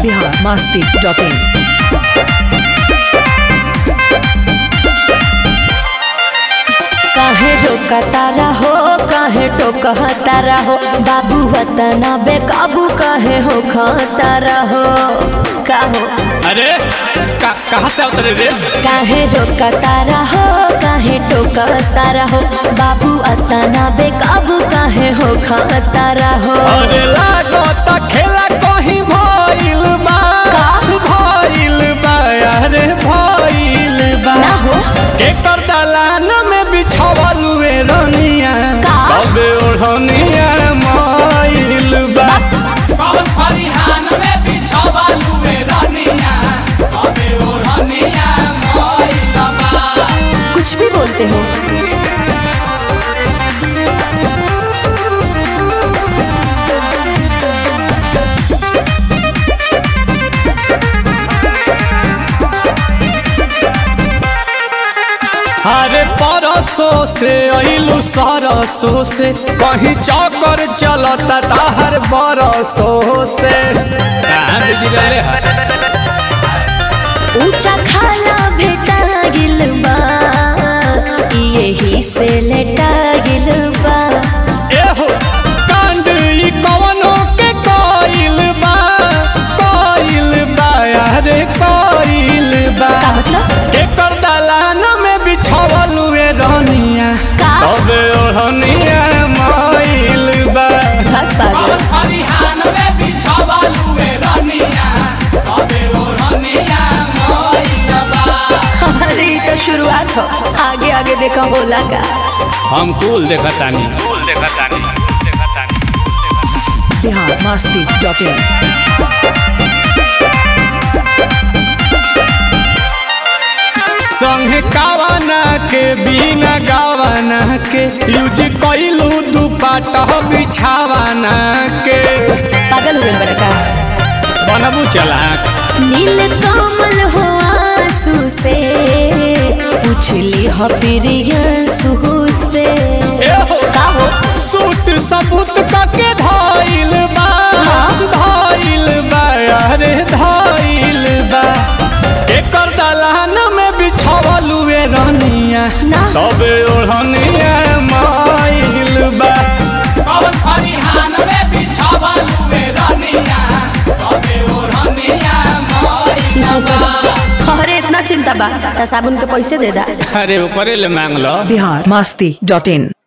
Bihar Masti dot in काहे रोकतारा हो काहे टोकतारा हो बाबू वतना बेकाबू काहे हो खतारा हो का हो अरे का, कहाँ से उतरे रे काहे रोकतारा हो काहे टोकतारा हो बाबू अतना बेकाबू काहे हो खतारा हो अरे लागत खेला कहीं भइल बा का? भइल बा अरे भइल बा ना हो एकर दलान में बिछावल वे रनिया का? तबे ओढ़निया मइल बा कौन फरिहान में बिछावल वे रनिया तबे ओढ़निया मइल बा कुछ भी बोलते हो अरे परसों से अइलू सरसों से कहीं चौकर चलता ताहर बरसों से कहाँ बिजी रहले है ऊंचा खाला भेटा गिल बा यही से लेटा गिल बा एहो कांड ई कवनो के कोइल बा कोइल बा अरे कोइल बा का मतलब एकर दलान में बिछावल वे रनिया का? तबे ओढ़निया मइल बा भाग पागल फरिहान में बिछावल वे रनिया तबे ओढ़निया मइल बा अरे ये तो शुरुआत हो आगे आगे देखा बोला का हम कुल देखतानी कुल देखतानी बिहार मस्ती डॉट इन संग कावना के बिना गावना के यूज कइलू दुपट्टा बिछावना के पागल हो गए बड़ा का बनबू चला नील कमल हो आंसू से पूछली हो प्रियंसू से का हो सूट सबूत कके धइल बा धइल बा अरे धइल बा एकर दलान में बिछावल वे रनिया ना तबे ओढ़निया माइल बा कौन फरिहान में बिछावल वे रनिया तबे ओढ़निया माइल बा अरे इतना चिंता बा त साबुन के पैसे दे दा अरे ऊपरे ले मांग लो बिहार मस्ती डॉट इन